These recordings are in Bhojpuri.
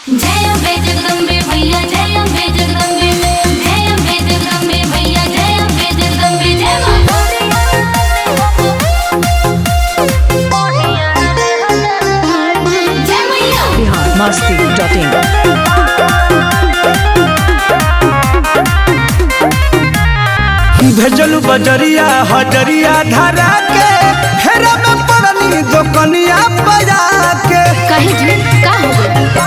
जय अम्बे जगदम्बे भैया जय अम्बे जगदम्बे जय अम्बे जगदम्बे भैया जय अम्बे जगदम्बे जय मां जय मैया बिहार मस्ती डॉट इन भेजलू बजरिया हजरिया धरा के हेरा में पड़नी दोकनिया बजा के कहे जी का हो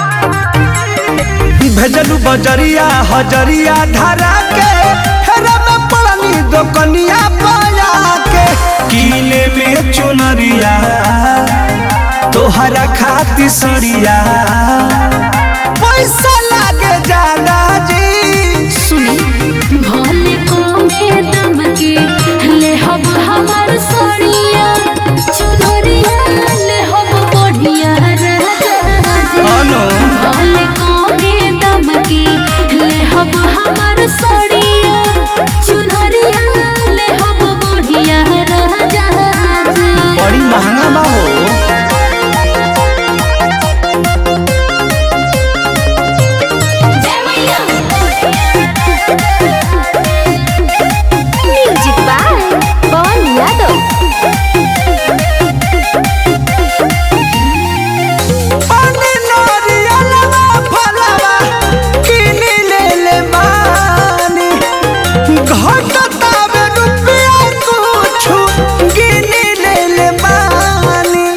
गई भेजलू बजरिया हजरिया धरा के हेरा में पड़नी दोकनिया बजा के कीले में चुनरिया तोहरा खाती सड़िया पैसा लागे जाला जी सुनी भोले को में दम के ले हब हमार सोनिया चुनरिया ले हब बढ़िया राजा अनो भोले को में दम के ले हब हमार सोनिया चुनरिया ले हब बढ़िया राजा बड़ी महंगा बा हो जय मैया म्यूजिक बाय पवन यादव पानी नारियलवा फलवा किनी ले ले बानी घटतावे रुपया कुछु गिनी ले ले बानी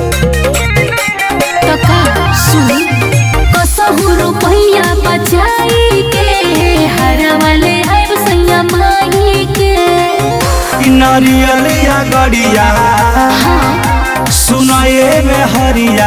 कका सुनी कसहु रुपैया बचाई के हरा वाले आइब सैया माई के ई नारियलिया गड़िया सुनाए में हरिया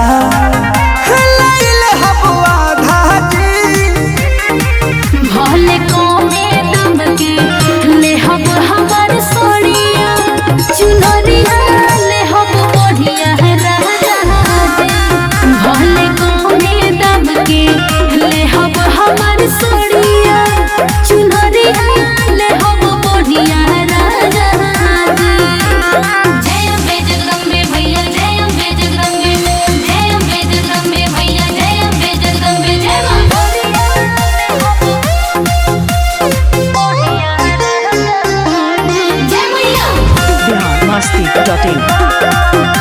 लैले हबुआ धाजी भले कमे दम के ले हब हमार सोनिया चुनरिया ले हब बढ़िया राजा भले कमे दम के ले हब हमार सोनिया चुनरिया ले हब बढ़िया राजा जय अम्बे जगदम्बे भैया जय अम्बे जगदम्बे जय अम्बे जगदम्बे भैया जय अम्बे जगदम्बे जय मां जय मैया बिहार मस्ती डॉट इन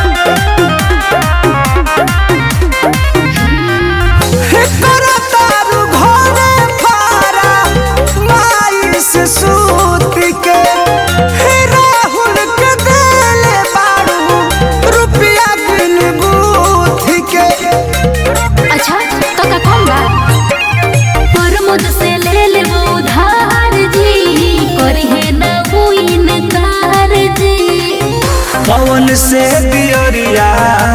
करतारू घरे फारा माई से सूत के हे राहुल के देले बारू रुपया बिन बूथ के अच्छा काका कौन बा प्रमोद से ले ले वो उधार जी करी है ना वो इनकार जी पवन से दियरिया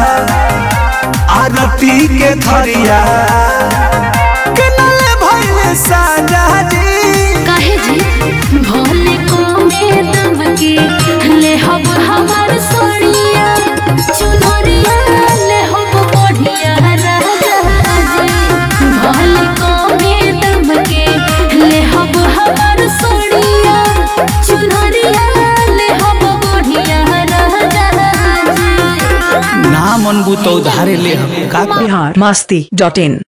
आरती के धरिया किनले भइले साजा जी काहे जी भोले को में दम के ले हब हमार सोनिया चुनरिया ले हब बढ़िया राजा जी भोले को में दम के ले हब हमार सोनिया चुनरिया ले हब बढ़िया राजा जी ना मन बुतो धारे ले हम का बिहार मस्ती डॉट इन